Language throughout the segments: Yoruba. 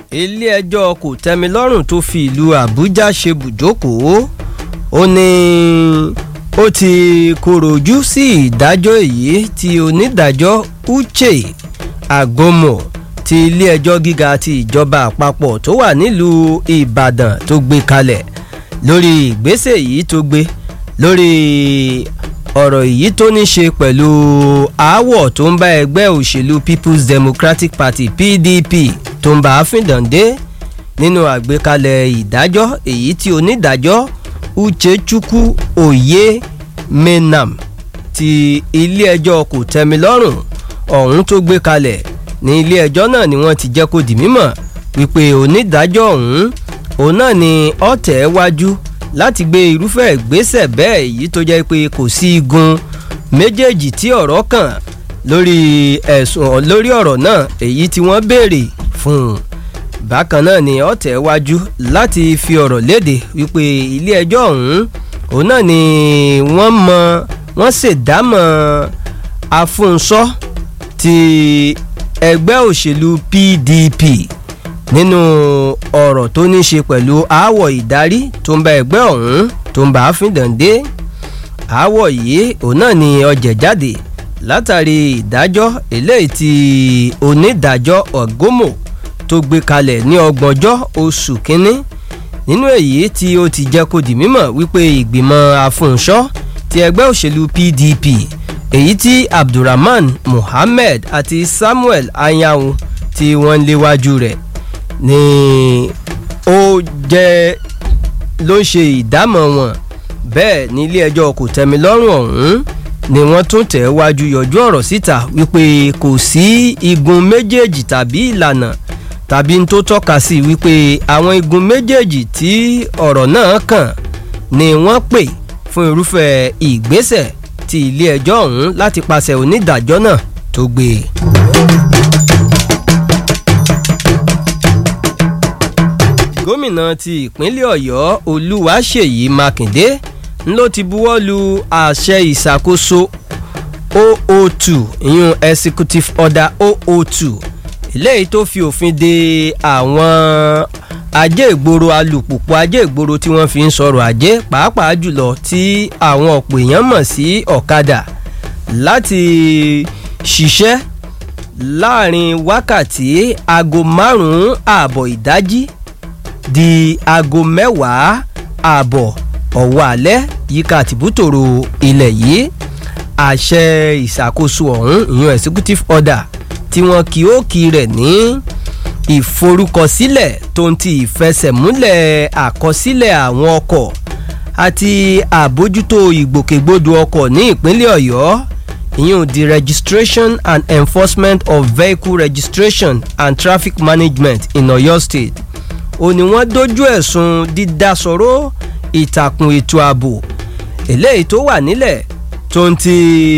ilé-ẹjọ́ kòtẹ́milọ́rùn tó fi ìlú àbújá ṣe bùjókòó ó ní ó ti kọ̀rọ̀ ojú sí ìdájọ́ èyí tí onídàájọ́ uche agomo ti ilé-ẹjọ́ gíga ti ìjọba àpapọ̀ tó wà nílùú ìbàdàn tó gbé kalẹ̀ lórí ìgbésẹ̀ yìí tó gbé lórí ọ̀rọ̀ èyí tó ní ṣe pẹ̀lú aáwọ̀ tó ń bá ẹgbẹ́ òṣèlú people's democratic party pdp tó ń bá a fìdàndé nínú àgbékalẹ̀ ìdájọ́ èyí tí onídàájọ́ uchechukwu oyè menam ti ilé-ẹjọ́ kò tẹ́mi lọ́rùn ọ̀hún tó gbé kalẹ̀ ní ilé-ẹjọ́ náà ni wọ́n ti jẹ́ kó di mímọ̀ wípé onídàájọ́ ọ̀hún òun náà ni ọ̀tẹ̀ wájú láti gbé irúfẹ́ ìgbésẹ̀ bẹ́ẹ̀ èyí tó jẹ́ pé kò sí igun méjèèjì tí ọ̀rọ̀ kàn lórí ẹ̀sùn lórí ọ̀rọ̀ náà èyí tí wọ́n béèrè fún un bákan náà ni ọ̀tẹ̀ wájú láti fi ọ̀rọ̀ léde wípé ilé ẹjọ́ ọ̀hún òun náà ni wọ́n mọ wọ́n ṣèdámọ̀ afúnṣọ́ ti ẹgbẹ́ òṣèlú pdp nínú ọ̀rọ̀ tó ní ṣe pẹ̀lú aáwọ̀ ìdarí tó ń bá ẹgbẹ́ ọ̀hún tó ń bá a fìdàndé aáwọ̀ yìí òun náà ni ọjẹ̀ jáde látàrí ìdájọ́ eléyìí tí onídàájọ́ ọ̀gọ́mọ̀ tó gbé kalẹ̀ ní ọgbọ̀njọ́ oṣù kínní nínú èyí tí ó ti jẹ́ kó di mímọ̀ wípé ìgbìmọ̀ afúnṣọ́ ti ẹgbẹ́ òṣèlú pdp èyí tí abdulrahman muhammed àti samuel anyanwu tí wọ́n ń léwájú rẹ̀ ni ó jẹ́ ló ń ṣe ìdámọ̀ wọn bẹ́ẹ̀ ní ilé ẹjọ́ kò tẹ́mi lọ́rùn ọ̀hún ni wọ́n tún tẹ̀ wájú yọjú ọ̀rọ̀ síta wípé kò sí igun méjèèjì tàbí ìlànà tàbí n tó tọ́ka sí wípé àwọn igun méjèèjì tí ọ̀rọ̀ náà kàn ni wọ́n pè fún irúfẹ́ ìgbésẹ̀ ti ilé ẹjọ́ ọ̀hún láti pàṣẹ onídàájọ́ náà tó gbé e. gómìnà ti ìpínlẹ̀ ọ̀yọ́ olúwaṣèyí mákindé ló ti buwọ́ lu àṣẹ ìṣàkóso 002 ìyún executive order 002 eléyìí tó fi òfin de àwọn ajé ìgboro alùpùpù ajé ìgboro tí wọ́n fi ń sọ̀rọ̀ ajé pàápàá jùlọ tí àwọn ọ̀pọ̀ èèyàn mọ̀ sí ọ̀kadà láti ṣiṣẹ́ láàrin wákàtí aago márùn-ún ààbọ̀ ìdájí di aago mẹ́wàá ààbọ̀ ọ̀wọ́ alẹ́ yíká tìbútòrò ilẹ̀ yìí àṣẹ ìṣàkóso ọ̀hún ìyún executive order tí wọn kì ó kì rẹ̀ ní ìforúkọsílẹ̀ tó ń ti ìfẹsẹ̀múlẹ̀ àkọsílẹ̀ àwọn ọkọ̀ àti àbójútó ìgbòkègbodò ọkọ̀ ní ìpínlẹ̀ ọ̀yọ́ ìyún the registration and enforcement of vehicle registration and traffic management in oyo state ó ní wọ́n dojú ẹ̀sùn dídásọ̀rọ̀ ìtàkùn ètò ààbò eléyìí tó wà nílẹ̀ tó ń ti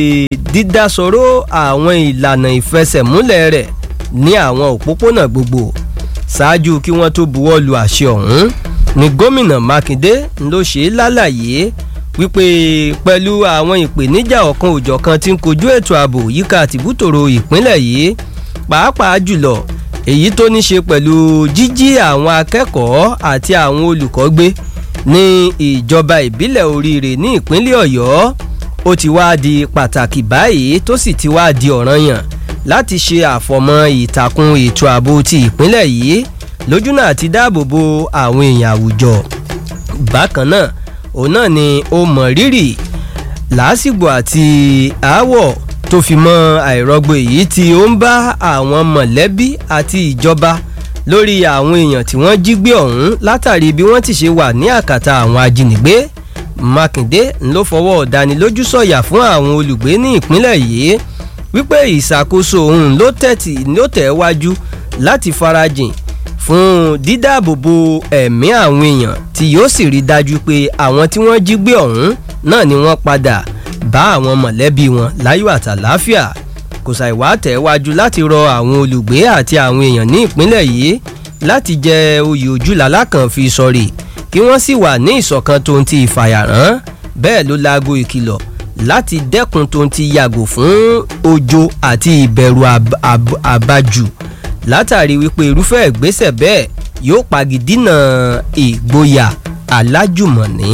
dídásọ̀rọ̀ àwọn ìlànà ìfẹsẹ̀múlẹ̀ rẹ̀ ní àwọn òpópónà gbogbo ṣáájú kí wọ́n tó buwọ́ lu àṣẹ ọ̀hún ni gómìnà mákindé ló ṣe lálàyé wípé pẹ̀lú àwọn ìpèníjà ọ̀kan òjọ̀kan tí ń kojú ètò ààbò yíká tìbútòrò ìpínlẹ̀ yìí pàápàá jùlọ èyí tó ní ṣe pẹ̀lú jíjí àwọn akẹ́kọ̀ọ́ àti àwọn olùkọ́ gbé ní ìjọba ìbílẹ̀ oríire ní ìpínlẹ̀ ọ̀yọ́ ó ti wá di pàtàkì báyìí tó sì ti wá di ọ̀ranyàn láti ṣe àfọmọ́ ìtàkùn ètò ààbò ti ìpínlẹ̀ yìí lójúnà àti dáàbò bo àwọn èèyàn àwùjọ bákan náà òun náà ni ó mọ̀ rírì lásìgbò àti aáwọ̀ tó fi mọ àìrọ́gbó èyí tí ó ń bá àwọn mọ̀lẹ́bí àti ìjọba lórí àwọn èèyàn tí wọ́n jí gbé ọ̀hún látàrí bí wọ́n ti ṣe wà ní àkàtà àwọn ajínigbé mákindé ló fọwọ́ ọ̀dánilójú sọ̀yà fún àwọn olùgbé ní ìpínlẹ̀ yìí wípé ìṣàkóso òun ló tẹ̀tì ló tẹ̀ wájú láti farajìn fún dídáàbòbò ẹ̀mí àwọn èèyàn tí yóò sì rí dájú pé àwọn tí wọ́n jí gbé ọ̀hún náà ni wọ́n padà bá àwọn mọ̀lẹ́bí wọn láyọ̀ àtàláfíà kò ṣàìwá tẹ̀wájú láti rọ àwọn olùgbé àti àwọn èèyàn ní ìpínlẹ̀ yìí láti jẹ oyè ojúlàlá kan fi sọ̀rì kí wọ́n sì wà ní ìṣọ̀kan tó ń ti ìfàyàrán bẹ́ẹ̀ ló laago ìkìlọ̀ láti dẹ́kun tó ń ti yàgò fún ojo àti ìbẹ̀rù àbájù látàrí wípé irúfẹ́ ìgbésẹ̀ bẹ́ẹ̀ yóò pagidínà ìgboyà alájùmọ̀ní.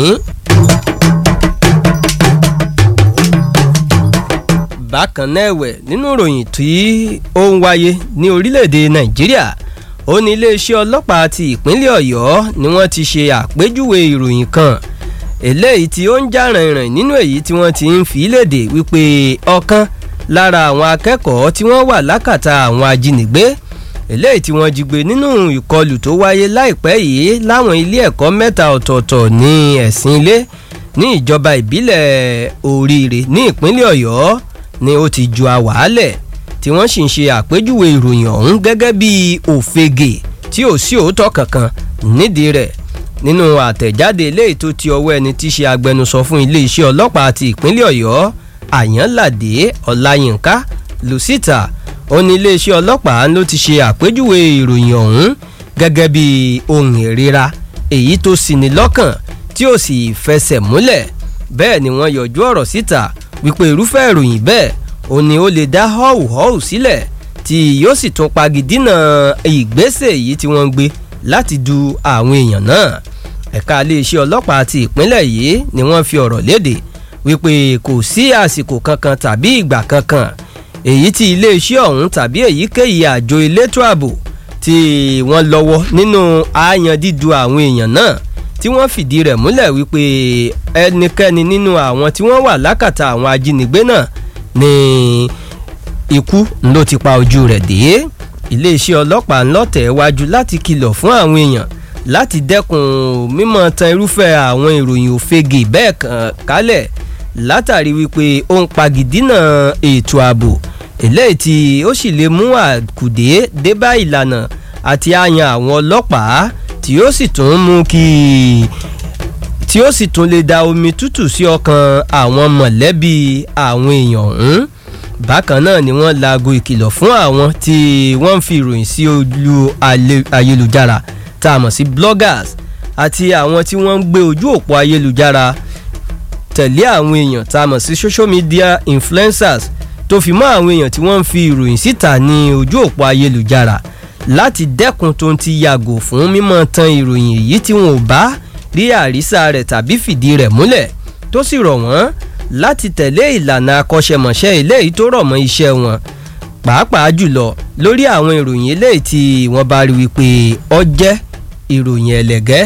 bákan náà ẹ̀wẹ̀ nínú ìròyìn tí ó ń wáyé ní orílẹ̀-èdè nàìjíríà ó ní iléeṣẹ́ ọlọ́pàá ti ìpínlẹ̀ ọ̀yọ́ ni wọ́n ti ṣe àpéjúwe ìròyìn kan eléyìí tí ó ń já rìnrìn nínú èyí tí wọ́n ti ń fi léde wípé ọ̀kan lára àwọn akẹ́kọ̀ọ́ tí wọ́n wà lákàtà àwọn ajínigbé eléyìí tí wọ́n jí gbé nínú ìkọlù tó wáyé láìpẹ́ yìí láwọn ilé ẹ̀kọ́ mẹ́ta ọ̀tọ̀ọ̀tọ̀ ní ẹ̀sìn ilé ní ìjọba ìbílẹ̀ oríire ní ìpínlẹ̀ ọ̀yọ́ ni ó ti ju àwàálẹ̀ tí wọ́n sì ń ṣe àpéjúwe ìròyìn ọ̀hún gẹ́gẹ́ bí òfegè tí ò sí òótọ́ kankan nídìí rẹ̀ nínú àtẹ̀jáde eléyìí tó ti ọwọ́ ẹni tí í ṣe agbẹnusọ fún iléeṣẹ́ ọlọ́pàá ti ìpínlẹ̀ ọ̀yọ́ àyànládé ọláyínká lucita ó ní iléeṣẹ́ ọlọ́pàá ló ti ṣe àpéjúwe ìròyìn ọ̀hún gẹ́gẹ́ bí ohun ìríra èyí tó sì ní lọ́kàn tí ó sì fẹsẹ̀ múlẹ̀ bẹ́ẹ̀ ni wọ́n yọjú ọ̀rọ̀ síta wípé irúfẹ́ ìròyìn bẹ́ẹ̀ ó ní ó lè dá họ́wùhọ́wù sílẹ̀ tí yóò sì tún pagidínà ìgbésẹ̀ èyí tí wọ́n ń gbé láti du àwọn èèyàn náà ẹ̀ka iléeṣẹ́ ọlọ́pàá ti ìpínlẹ̀ yìí ni wọ́n fi ọ̀rọ̀ léde wípé kò sí àsìkò kankan tàbí ìgbà kankan èyí tí iléeṣẹ́ ọ̀hún tàbí èyíkéyìí àjọ elétò ààbò tí wọ́n lọ́wọ́ nínú àáyan dídu àwọn èèyàn náà tí wọ́n fìdí rẹ̀ múlẹ̀ wípé ẹnikẹ́ni nínú àwọn tí wọ́n wà lákàtà àwọn ajínigbé náà ni ikú ló ti pa ojú rẹ̀ dé iléeṣẹ́ ọlọ́pàá ńlọ́tẹ̀ wájú láti kìlọ̀ fún àwọn èèyàn láti dẹ́kun mímọ́ tan irúfẹ́ àwọn ìròyìn òfegè bẹ́ẹ̀ kàn kálẹ̀ látàrí wípé ó ń pagidínà ètò ààbò eléyìí tí ó sì lè mú àkùdé débá ìlànà àti àyàn àwọn ọlọ́pàá tí ó sì tún mú kí tí ó sì tún lè da omi tútù sí ọkàn àwọn mọ̀lẹ́bí àwọn èèyàn ọ̀hún bákan náà ni wọ́n laago ìkìlọ̀ fún àwọn tí wọ́n ń fi ìròyìn sí ojú ayélujára tá a mọ̀ sí bloggers àti àwọn tí wọ́n ń gbé ojú òpó ayélujára tẹ̀lé àwọn èèyàn tá a mọ̀ sí social media influencers tó fi mọ́ àwọn èèyàn tí wọ́n ń fi ìròyìn síta ní ojú òpó ayélujára láti dẹ́kun tó ń ti yàgò fún mímọ́ tan ìròyìn èyí tí wọn ò bá rí àrísà rẹ̀ tàbí fìdí rẹ̀ múlẹ̀ tó sì rọ̀ wọ́n láti tẹ̀lé ìlànà akọ́ṣẹ́mọṣẹ́ eléyìí tó rọ̀ mọ́ iṣẹ́ wọn pàápàá jùlọ lórí àwọn ìròyìn eléyìí tí wọ́n bá rí wípé ọ jẹ́ ìròyìn ẹlẹ́gẹ́.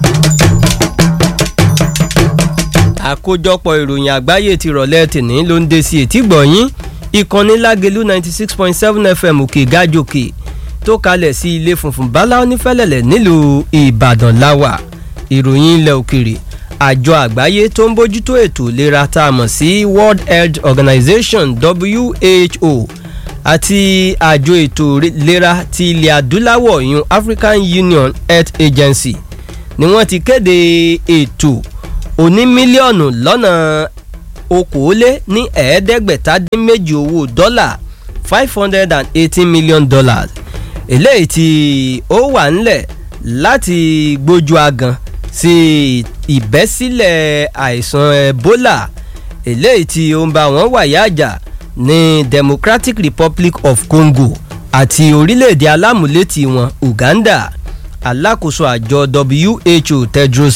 àkójọpọ̀ ìròyìn àgbáyé ti rọ̀lẹ́ tìní ló ń dé sí etí gbọ̀nyín ìkànnì lágẹ̀lú ninety six point seven fm òkè gájòkè tó kalẹ̀ sí ilé funfun bala onífẹ́lẹ̀lẹ̀ nílùú ìbàdàn láwà ìròyìn ilẹ̀ òkèrè àjọ àgbáyé tó ń bójútó ètò ìlera tá a mọ̀ sí world health organization who àti àjọ ètò ìlera ti ilẹ̀ adúláwọ̀ yun african union health agency ni wọ́n ti kéde ètò oní mílíọ̀nù lọ́nà okòólé ní ẹ̀ẹ́dẹ́gbẹ̀ta dín méjì owó dọ́là five hundred and eighteen million dollars eléyìí tí ó wà ńlẹ̀ láti gbójú agan sí ìbẹ́sílẹ̀ àìsàn ebola eléyìí tí ó ń bá wọn wàyà àjà ní democratic republic of congo àti orílẹ̀-èdè alámúlétì wọn uganda alákòóso àjọ who tedros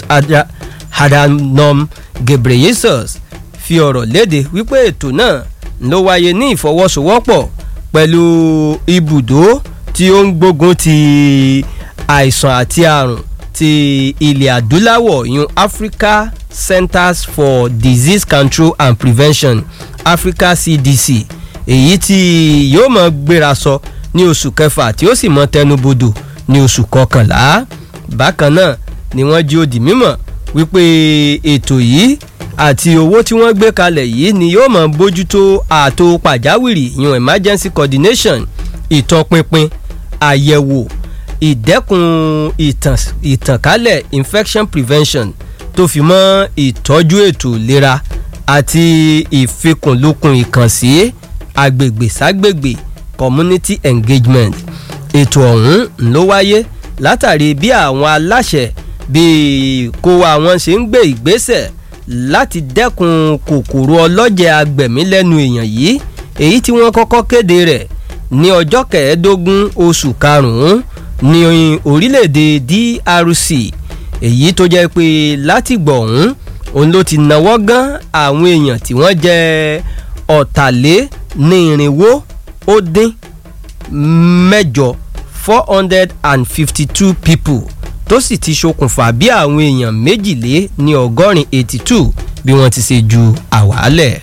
adhanom ghebreyesus fi ọ̀rọ̀ léde wípé ètò náà ló wáyé ní ìfọwọ́sowọ́pọ̀ pẹ̀lú ibùdó tí ó ń gbógun ti àìsàn àti àrùn ti ilẹ̀ adúláwọ̀ yun africa centers for disease control and prevention africa cdc èyí tí yóò mọ gbéra sọ ní oṣù kẹfà tí ó sì mọ tẹnubodò ní oṣù kọkànlá bákan náà ni wọ́n jí ó di mímọ̀ wípé ètò yìí àti owó tí wọ́n gbé kalẹ̀ yìí ni yóò mọ bójútó ààtò pàjáwìrì yun emergency coordination ìtọpinpin àyẹ̀wò ìdẹ́kun ìtànkálẹ̀ infection prevention tó fi mọ́ ìtọ́jú ètò ìlera àti ìfikùnlukùn ìkànsí agbègbè ságbègbè community engagement ètò ọ̀hún ló wáyé látàrí bí àwọn aláṣẹ bíi kó àwọn ṣe ń gbé ìgbésẹ̀ láti dẹ́kun kòkòrò ọlọ́jẹ̀ agbẹ̀mí lẹ́nu èèyàn yìí èyí tí wọ́n kọ́kọ́ kéde rẹ̀ ní ọjọ́ kẹẹ̀ẹ́dógún oṣù karùn-ún ní orílẹ̀-èdè DRC èyí tó jẹ́ pé látìgbọ̀ ọ̀hún òun ló ti náwó gan àwọn èèyàn tí wọ́n jẹ́ ọ̀tàlé ní irinwó ó dín mẹ́jọ four hundred and fifty two people tó sì ti ṣokùnfà bí àwọn èèyàn méjìlé ní ọgọ́rin eighty two bí wọ́n ti ṣe ju àwálẹ̀.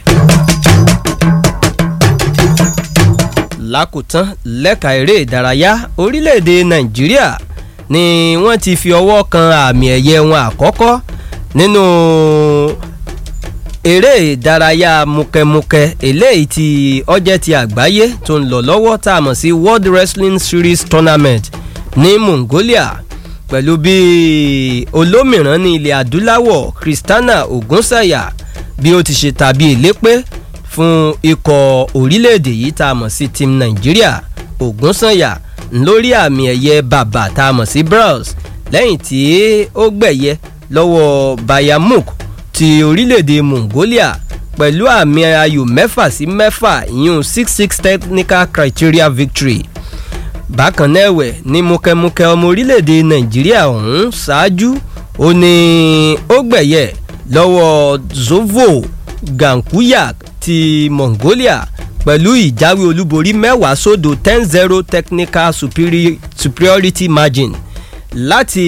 lákòótán lẹ́ka eré ìdárayá orílẹ̀-èdè nàìjíríà ni wọ́n ti fi ọwọ́ kan àmì ẹ̀yẹ wọn àkọ́kọ́ nínú eré ìdárayá mukẹ́mukẹ́ eléyìí tí ọjẹ́ ti àgbáyé tó ń lọ lọ́wọ́ tá a mọ̀ sí world wrestling series tournament ní mongolia pẹ̀lú bí olómìíràn ní ilẹ̀ adúláwọ̀ christiana ogunsanya bí ó ti ṣe tàbí ìlépè fún ikọ̀ orílẹ̀-èdè yìí tá a mọ̀ sí team nàìjíríà ogunsanya lórí àmì ẹ̀yẹ bàbà tá a mọ̀ sí bronze lẹ́yìn tí ó gbẹ̀yẹ lọ́wọ́ bayamuk ti orílẹ̀-èdè mongolia pẹ̀lú àmì ayò mẹ́fà sí mẹ́fà ìyún six six technical criteria victory bákan náà ẹ̀wẹ̀ ní múkẹ́múkẹ́ ọmọ orílẹ̀-èdè nàìjíríà ọ̀hún ṣáájú ó ní ó gbẹ̀yẹ lọ́wọ́ zovo gankuyak ti mongolia pẹ̀lú ìjáwé olúborí mẹ́wàá sódò ten zero technical superiority margin láti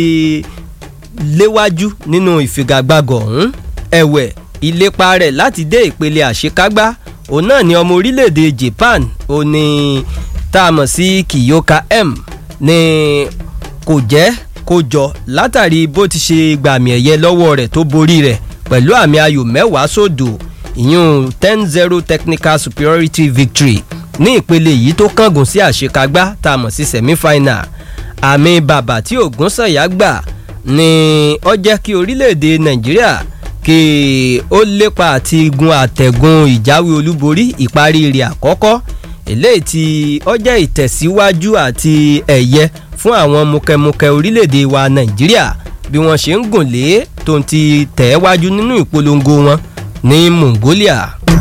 léwájú nínú ìfigagbága ọ̀hún ẹ̀wẹ̀ ìlépa rẹ̀ láti dé ìpele àṣekágbá òun náà ni ọmọ orílẹ̀-èdè japan ó ní tá a mọ̀ sí kiyoka m ní kò jẹ́ kó jọ látàrí bó ti ṣe gbàmì ẹ̀yẹ lọ́wọ́ rẹ̀ tó borí rẹ̀ pẹ̀lú àmì ayò mẹ́wàá sódò ìyún ten zero technical superiority victory ní ìpele yìí tó kángun sí àṣekágbá tá a mọ̀ sí semi-final àmì bàbà tí ògúnsànyà gbà ni ó jẹ́ kí orílẹ̀-èdè nàìjíríà kí ó lépa àti gun àtẹ̀gùn ìjáwé olúborí ìparí rẹ̀ àkọ́kọ́ eléyìí tí ó jẹ́ ìtẹ̀síwájú àti ẹ̀yẹ fún àwọn mukẹ́mukẹ́ orílẹ̀-èdè wa nàìjíríà bí wọ́n ṣe ń gùn lé tó ń ti tẹ̀ wájú nínú ìpolongo wọn ní mongolia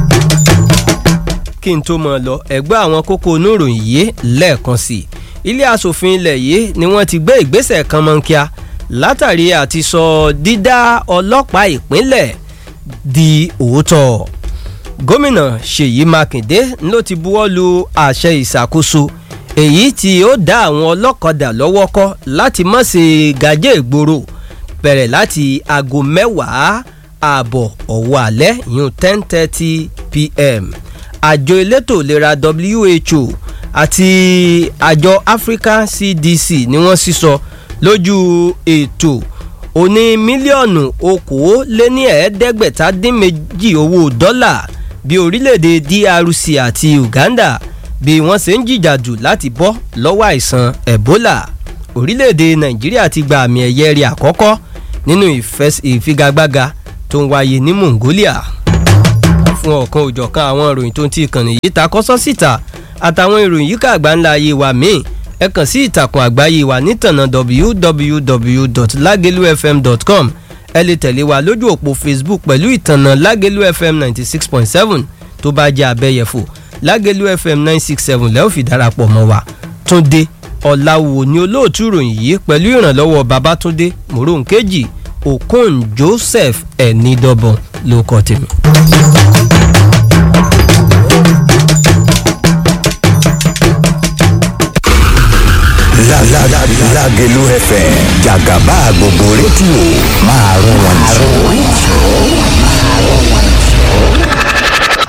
kí n tó mọ̀ lọ ẹ̀gbọ́n àwọn kókó oníròyìn yìí lẹ́ẹ̀kan sí ilé asòfin ilẹ̀ yìí ni wọ́n ti gbé ìgbésẹ̀ kan mọ́ńkíá látàrí àti sọ dídá ọlọ́pàá ìpínlẹ̀ di òótọ́ gómìnà ṣèyí mákindé ló ti buwọ́ lu àṣẹ ìṣàkóso èyí tí ó dá àwọn ọlọ́kadà lọ́wọ́ kọ́ láti má ṣe gàjẹ́ ìgboro bẹ̀rẹ̀ láti aago mẹ́wàá ààbọ̀ ọ̀wọ́ alẹ́ ìyún ten thirty pm àjọ elétò ìlera who àti àjọ african cdc ni wọ́n sísọ lójú ètò oní mílíọ̀nù okòóléní ẹ̀ẹ́dẹ́gbẹ̀ta dín méjì owó dọ́là bí orílẹ̀-èdè drc àti uganda bí wọ́n ṣe ń jìjàdù láti bọ́ lọ́wọ́ àìsàn ebola orílẹ̀-èdè nàìjíríà ti gba àmì ẹ̀yẹ rẹ̀ àkọ́kọ́ nínú ìfigagbága tó ń wáyé ní mongolia fún ọ̀kan òjọ̀kan àwọn ìròyìn tó ń ti ìkànnì yìí ta kọ́sọ́ síta àtàwọn ìròyìn yìí ká àgbáńlá ayé wa míì ẹ kàn sí ìtàkùn àgbáyé wa nítànà www.lagelufm.com ẹ lè tẹ̀lé wa lójú òpó facebook pẹ̀lú ìtànà lágelu fm ninety six point seven tó bá jẹ́ abẹ́yẹfò lágelu fm nine six seven lẹ́ẹ̀ fi darapọ̀ mọ́ wa túndé ọ̀làwò ni olóòtú ìròyìn yìí pẹ̀lú ìrànlọ́wọ́ babatunde moronkeji okon joseph ẹ̀nìdọ́bọ̀n ló kọ́ tèmi. Lágelú FM jàgàbá gbogbo rédíò máa rún